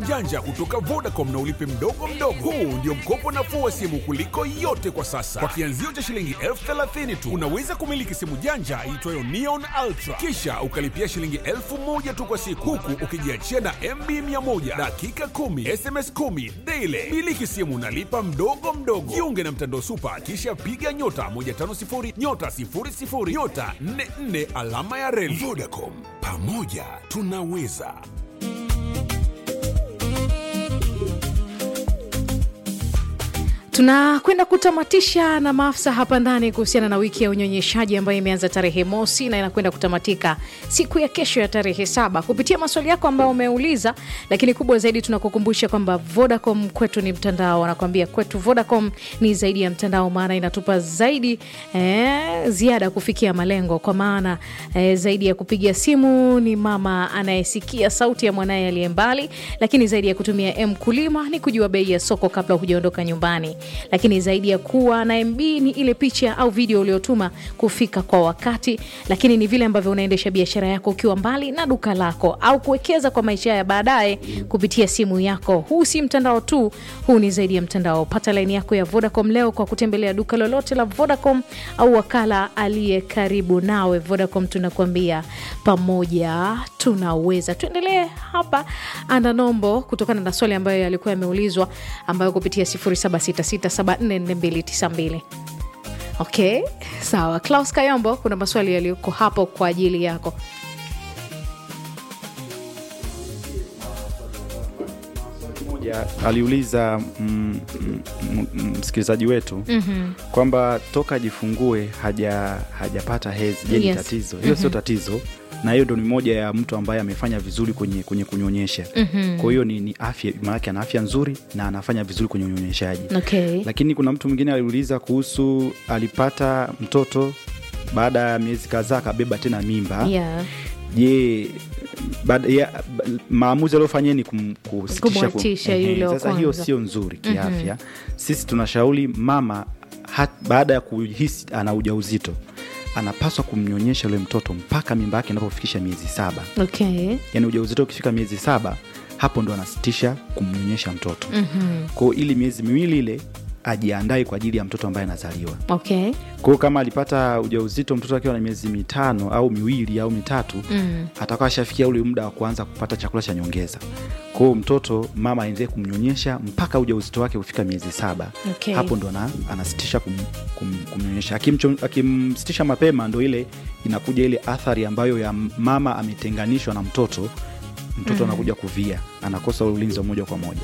janja kutoka Vodacom na ulipe mdogo mdogo. Huu ndio mkopo nafuu wa simu kuliko yote kwa sasa. Kwa kianzio cha shilingi elfu thelathini tu unaweza kumiliki simu janja iitwayo Neon Ultra, kisha ukalipia shilingi elfu moja tu kwa siku, huku ukijiachia na MB 100 dakika 10 SMS 10 daily. Miliki simu unalipa mdogo mdogo. Jiunge na mtandao Super, kisha piga nyota 150 nyota 00 nyota 44 alama ya reli. Vodacom, pamoja tunaweza. tunakwenda kutamatisha na maafisa hapa ndani kuhusiana na wiki ya unyonyeshaji ambayo imeanza tarehe mosi na inakwenda kutamatika siku ya kesho ya tarehe saba kupitia maswali yako ambayo umeuliza lakini kubwa zaidi tunakukumbusha kwamba vodacom kwetu ni mtandao wanakwambia kwetu vodacom ni zaidi ya mtandao maana inatupa zaidi eh, ziada kufikia malengo kwa maana eh, zaidi ya kupiga simu ni mama anayesikia sauti ya mwanaye aliye mbali lakini zaidi ya kutumia mkulima ni kujua bei ya soko kabla hujaondoka nyumbani lakini zaidi ya kuwa na mb ni ile picha au video uliotuma kufika kwa wakati lakini ni vile ambavyo unaendesha biashara yako ukiwa mbali na duka lako au kuwekeza kwa maisha ya baadaye kupitia simu yako huu si mtandao tu huu ni zaidi ya mtandao pata laini yako ya vodacom leo kwa kutembelea duka lolote la vodacom au wakala aliye karibu nawe vodacom tunakuambia pamoja tunaweza tuendelee hapa ana nombo kutokana na swali ambayo yalikuwa yameulizwa ambayo kupitia 0766744292 okay sawa klaus kayombo kuna maswali yaliyoko hapo kwa ajili yako moja aliuliza mm, mm, mm, msikilizaji wetu mm-hmm. kwamba toka ajifungue haja hajapata hezi je ni Yes. tatizo hiyo sio tatizo na hiyo ndo ni moja ya mtu ambaye amefanya vizuri kwenye kwenye kunyonyesha mm-hmm. kwa hiyo ni, ni afya maanake ana afya nzuri na anafanya vizuri kwenye unyonyeshaji okay lakini kuna mtu mwingine aliuliza kuhusu alipata mtoto baada ya miezi kadhaa akabeba tena mimba yeah. je baada ya ba- maamuzi aliyofanyia ni kum, kusitisha ku- Kumwachisha Ehe, yule wa sasa hiyo kwanza. sio nzuri kiafya sisi tunashauri mama hat, baada ya kuhisi ana ujauzito anapaswa kumnyonyesha yule mtoto mpaka mimba yake inapofikisha miezi saba okay yaani ujauzito ukifika miezi saba hapo ndo anasitisha kumnyonyesha mtoto mm-hmm. kwao ili miezi miwili ile ajiandae kwa ajili ya mtoto ambaye anazaliwa okay kwao kama alipata ujauzito mtoto akiwa na miezi mitano au miwili au mitatu mm. atakuwa ashafikia ule muda wa kuanza kupata chakula cha nyongeza kwao mtoto mama aendelee kumnyonyesha mpaka ujauzito wake kufika miezi saba Okay. hapo ndo ana, anasitisha kum, kum, kumnyonyesha Akimcho- akimsitisha mapema ndo ile inakuja ile athari ambayo ya mama ametenganishwa na mtoto mtoto mm. anakuja kuvia anakosa ule ulinzi wa moja kwa moja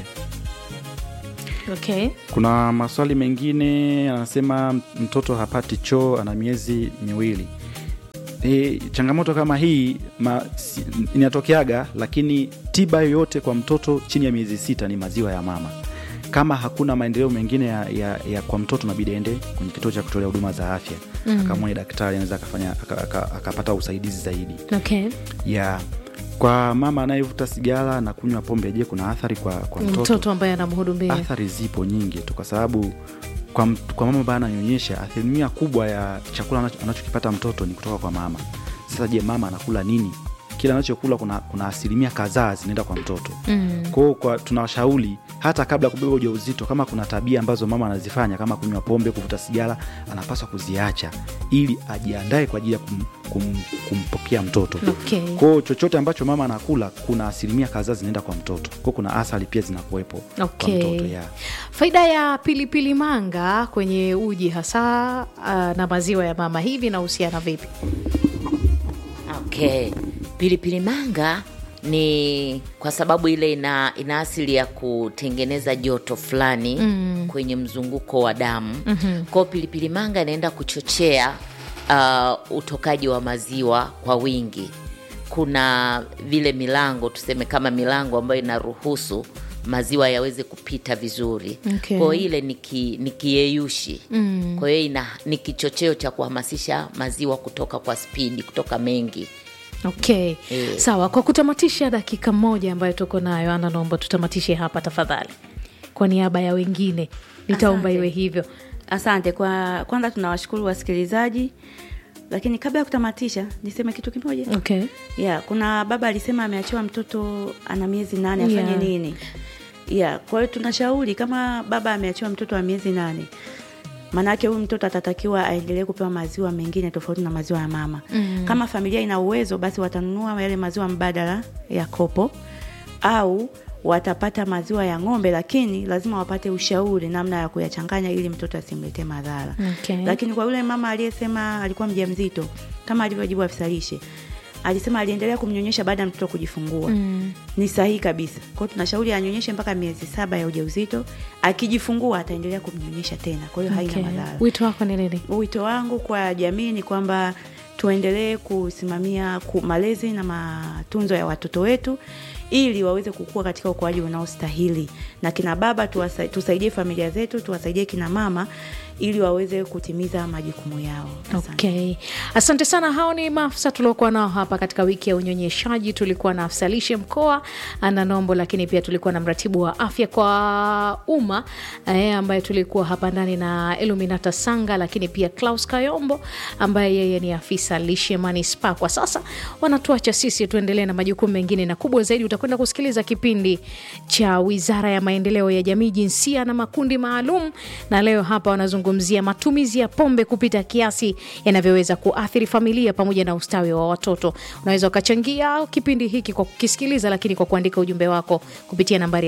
okay kuna maswali mengine anasema mtoto hapati choo ana miezi miwili e, changamoto kama hii ma, si, inatokeaga lakini tiba yoyote kwa mtoto chini ya miezi sita ni maziwa ya mama kama hakuna maendeleo mengine ya, ya, ya kwa mtoto nabidi aende kwenye kituo cha kutolea huduma za afya mm. akamwone daktari anaweza akafanya aka- aka- akapata usaidizi zaidi okay ya kwa mama anayevuta sigara na kunywa pombe je kuna athari kwa, kwa mtoto, mtoto ambaye anamhudumia athari zipo nyingi tu kwa sababu kwa, m- kwa mama ambaye ananyonyesha asilimia kubwa ya chakula anacho- anachokipata mtoto ni kutoka kwa mama sasa je mama anakula nini kile anachokula kuna, kuna asilimia kadhaa zinaenda kwa mtoto mm. kwao kwa, tunawashauri hata kabla ya kubeba ujauzito kama kuna tabia ambazo mama anazifanya kama kunywa pombe kuvuta sigara anapaswa kuziacha ili ajiandae kwa ajili ya kum, kum, kumpokea mtoto Okay. kwao chochote ambacho mama anakula kuna asilimia kadhaa zinaenda kwa mtoto kwao kuna athari pia zinakuwepo Okay. kwa mtoto yeah. faida ya pilipili manga kwenye uji hasa uh, na maziwa ya mama hivi inahusiana vipi okay pilipili manga ni kwa sababu ile ina, ina asili ya kutengeneza joto fulani mm. kwenye mzunguko wa damu mm-hmm. kwao pilipili manga inaenda kuchochea uh, utokaji wa maziwa kwa wingi kuna vile milango tuseme kama milango ambayo inaruhusu maziwa yaweze kupita vizuri Okay. kwao ile ni ki- ni kiyeyushi mm. kwa hiyo ina ni kichocheo cha kuhamasisha maziwa kutoka kwa spidi kutoka mengi okay Eh. sawa kwa kutamatisha dakika moja ambayo tuko nayo ana naomba tutamatishe hapa tafadhali kwa niaba ya wengine nitaomba Asante. iwe hivyo asante kwa kwanza tunawashukuru wasikilizaji lakini kabla ya kutamatisha niseme kitu kimoja okay. yeah, kuna baba alisema ameachiwa mtoto ana miezi nane afanye Yeah. nini yeah, kwa hiyo tunashauri kama baba ameachiwa mtoto wa miezi nane maanake huyu mtoto atatakiwa aendelee kupewa maziwa mengine tofauti na maziwa ya mama mm. kama familia ina uwezo basi watanunua yale maziwa mbadala ya kopo au watapata maziwa ya ng'ombe lakini lazima wapate ushauri namna ya kuyachanganya ili mtoto asimletee madhara Okay. lakini kwa yule mama aliyesema alikuwa mjamzito kama alivyojibu afisa lishe alisema aliendelea kumnyonyesha baada ya mtoto kujifungua mm. ni sahihi kabisa kwao tunashauri anyonyeshe mpaka miezi saba ya ujauzito akijifungua ataendelea kumnyonyesha tena kwa hiyo Okay. haina madhara wito wako ni nini wito wangu kwa jamii ni kwamba tuendelee kusimamia ku- malezi na matunzo ya watoto wetu ili waweze kukua katika ukuaji unaostahili na kina baba tuwasa, tusaidie familia zetu tuwasaidie kina mama ili waweze kutimiza majukumu yao Asante. Okay. Asante sana. Hao ni maafisa tuliokuwa nao hapa katika wiki ya unyonyeshaji. Tulikuwa na afisa lishe mkoa Ana Nombo, lakini pia tulikuwa na mratibu wa afya kwa umma eh, ambaye tulikuwa hapa ndani na Eluminata Sanga, lakini pia Klaus Kayombo ambaye yeye ni afisa lishe manispaa. Kwa sasa wanatuacha sisi tuendelee na majukumu mengine, na kubwa zaidi utakwenda kusikiliza kipindi cha Wizara ya Maendeleo ya Jamii, Jinsia na Makundi Maalum, na leo hapa wanazungumzia matumizi ya pombe kupita kiasi yanavyoweza kuathiri familia pamoja na ustawi wa watoto. Unaweza ukachangia kipindi hiki kwa kukisikiliza, lakini kwa kuandika ujumbe wako kupitia nambari ya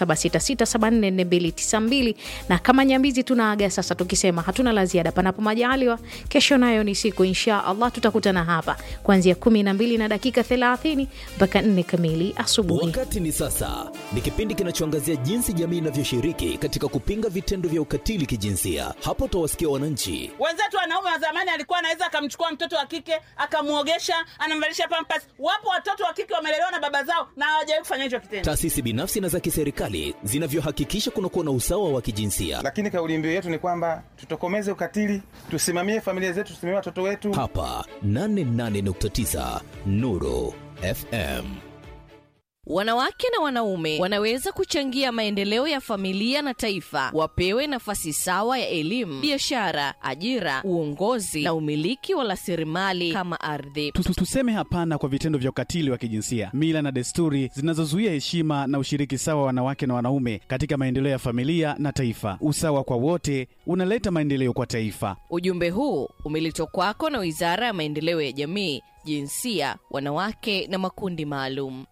0766744292 na kama Nyambizi tunaaga sasa tukisema hatuna la ziada, panapo majaliwa. Kesho nayo ni siku, insha Allah tutakutana hapa kuanzia 12 na dakika 30 mpaka 4 kamili asubuhi. Wakati ni sasa, ni kipindi kinachoangazia jinsi jamii inavyoshiriki katika kupinga vitendo vya ukatili kijinsia. Hapo utawasikia wananchi wenzetu wanaume wa zamani alikuwa anaweza akamchukua mtoto wa kike akamwogesha anamvalisha pampas wapo watoto wa kike wamelelewa na baba zao na hawajawahi kufanya hicho kitendo taasisi binafsi na za kiserikali zinavyohakikisha kunakuwa na usawa wa kijinsia. lakini kauli mbiu yetu ni kwamba tutokomeze ukatili, tusimamie familia zetu, tusimamie watoto wetu. Hapa 88.9 Nuru FM. Wanawake na wanaume wanaweza kuchangia maendeleo ya familia na taifa. Wapewe nafasi sawa ya elimu, biashara, ajira, uongozi na umiliki wa rasilimali kama ardhi. Tu- tu- Tuseme hapana kwa vitendo vya ukatili wa kijinsia, mila na desturi zinazozuia heshima na ushiriki sawa wa wanawake na wanaume katika maendeleo ya familia na taifa. Usawa kwa wote unaleta maendeleo kwa taifa. Ujumbe huu umeletwa kwako na Wizara ya Maendeleo ya Jamii, Jinsia, Wanawake na Makundi Maalum.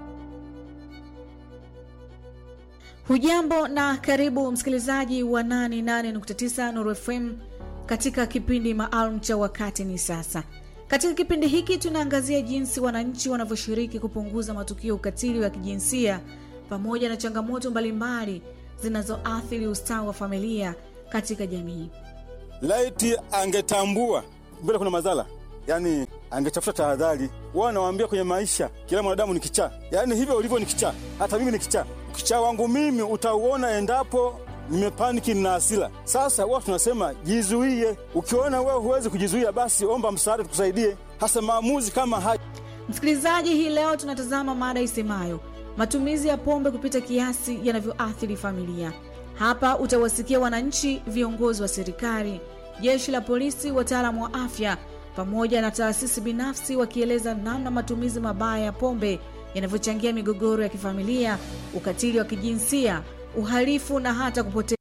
Hujambo na karibu msikilizaji wa 88.9 Nuru FM katika kipindi maalum cha wakati ni sasa. Katika kipindi hiki tunaangazia jinsi wananchi wanavyoshiriki kupunguza matukio ya ukatili wa kijinsia pamoja na changamoto mbalimbali zinazoathiri ustawi wa familia katika jamii. laiti angetambua mbele kuna madhara, yani angetafuta tahadhari. Wao nawaambia kwenye maisha, kila mwanadamu ni kichaa, yani hivyo ulivyo ni kichaa, hata mimi ni kichaa. Ukichaa wangu mimi utauona endapo nimepaniki na hasira. Sasa wao tunasema jizuie. Ukiona wewe huwezi kujizuia, basi omba msaada, tukusaidie, hasa maamuzi kama haya. Msikilizaji, hii leo tunatazama mada isemayo matumizi ya pombe kupita kiasi yanavyoathiri familia. Hapa utawasikia wananchi, viongozi wa serikali, jeshi la polisi, wataalamu wa afya pamoja na taasisi binafsi wakieleza namna matumizi mabaya ya pombe yanavyochangia migogoro ya kifamilia, ukatili wa kijinsia, uhalifu na hata kupoteza